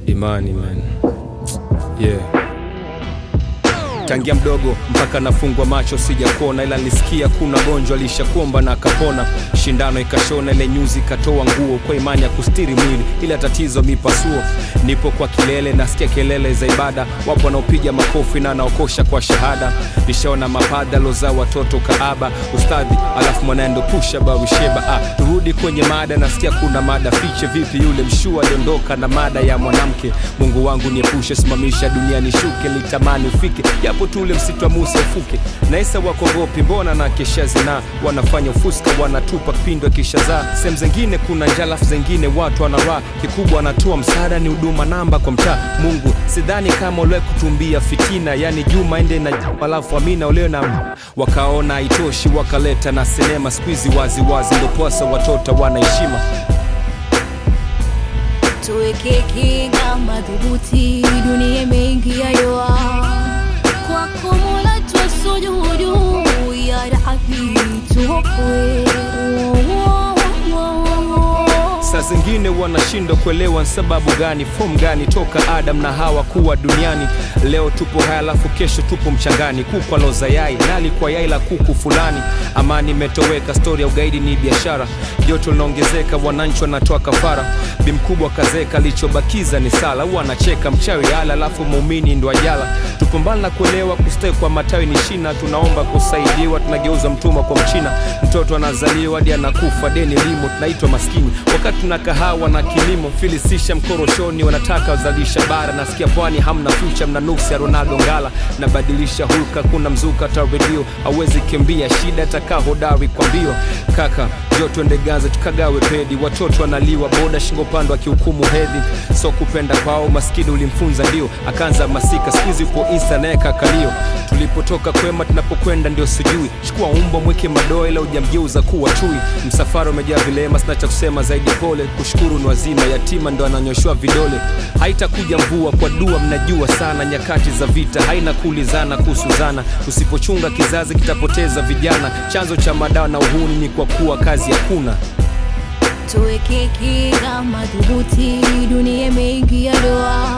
imani man yeah tangia mdogo mpaka nafungwa macho sijakuona ila nilisikia kuna gonjwa lishakuomba na akapona shindano ikashona ile nyuzi ikatoa nguo kwa imani ya kustiri mwili ila tatizo mipasuo nipo kwa kilele nasikia kelele za ibada wapo wanaopiga makofi na anaokosha kwa shahada nishaona mapada loza watoto kaaba ustadhi alafu mwanaendo pusha barusheba ah, turudi kwenye mada nasikia kuna mada fiche vipi yule mshua aliondoka na mada ya mwanamke mungu wangu niepushe simamisha dunia nishuke litamani ufike japo tule msitu wa musa ufuke naisa wakogopi mbona na kesha zina wanafanya ufuska wanatupa pindo kisha zaa sehemu zengine kuna njalafu zengine watu wanara kikubwa wanatoa msaada ni huduma namba kwa mtaa mungu sidhani kama uliwe kutumbia fitina yani juma ende na alafu amina ulio na wakaona haitoshi wakaleta na sinema skuizi waziwazi ndoposa watoto wanaheshima tuweke kinga madhubuti, dunia imeingia doa. Kwako Mola twasujudu, ya Rabbi tuokoe. saa zingine wanashindwa kuelewa ni sababu gani fomu gani toka adam na hawa kuwa duniani leo tupo haya alafu kesho tupo mchangani kuku aloza yai nali kwa yai la kuku fulani amani imetoweka stori ya ugaidi ni biashara joto linaongezeka wananchi wanatoa kafara bimkubwa kazeka alichobakiza ni sala huwa anacheka mchawi ala alafu muumini ndo ajala tupambana na kuelewa kustawi kwa matawi ni shina tunaomba kusaidiwa tunageuza mtumwa kwa mchina mtoto anazaliwa hadi anakufa deni limo tunaitwa maskini wakati tuna kahawa na kilimo filisisha mkoroshoni wanataka wazalisha bara nasikia pwani hamna fucha mna nuksi ya ronaldo ngala nabadilisha hulka kuna mzuka ta redio awezi kimbia shida takaa hodari kwa mbio kaka jo twende gaza tukagawe pedi watoto wanaliwa boda shingo pando akihukumu hedhi so kupenda kwao maskini ulimfunza ndio akaanza masika skuizi upo insta naye kakalio tulipotoka kwema tunapokwenda ndio sijui chukua umbo mweke madoa ila ujamgeuza kuwa chui msafara umejaa vilema sina cha kusema zaidi pole kushukuru ni wazima yatima ndo ananyoshwa vidole haitakuja mvua kwa dua mnajua sana nyakati za vita haina kuulizana kuhusu zana usipochunga kizazi kitapoteza vijana chanzo cha madawa na uhuni ni kwa kuwa kazi hakuna tuweke kinga madhubuti, dunia imeingia doa.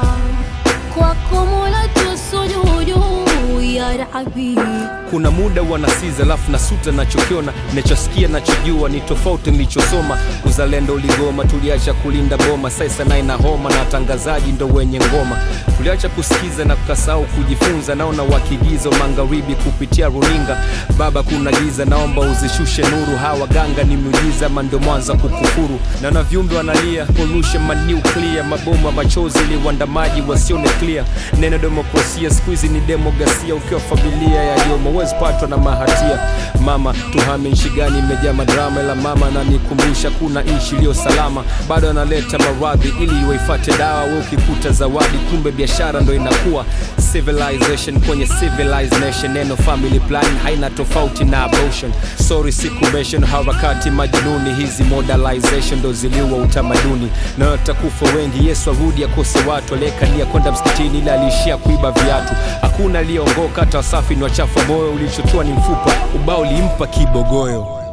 Kwako Mola twasujudu, ya Rabbi kuna muda wanasiza alafu nasuta nachokiona nachosikia nachojua ni tofauti nilichosoma uzalendo uligoma tuliacha kulinda boma sasa naye na homa na watangazaji ndo wenye ngoma tuliacha kusikiza na kukasahau kujifunza naona wakigiza magharibi kupitia runinga baba kuna giza naomba uzishushe nuru hawa ganga ni miujiza ama ndo mwanza kukufuru naona viumbe wanalia pollution manuclear mabomu ya machozi liwandamaji wasione clear neno demokrasia skuizi ni demogasia ukiwa familia yaliyomo huwezi patwa na mahatia mama tuhame nchi gani imejaa madrama ila mama nanikumbusha kuna nchi iliyo salama bado analeta maradhi ili iwaifate dawa we ukikuta zawadi kumbe biashara ndo inakuwa civilization kwenye civilized nation neno family plan haina tofauti na abortion sorry siku mention harakati majinuni hizi modernization ndo ziliua utamaduni na watakufa wengi yesu arudi akose watu aliyekania kwenda msikitini ila aliishia kuiba viatu hakuna aliyeongoka hata wasafi ni wachafu wa moyo ulichotua ni mfupa ubao ulimpa kibogoyo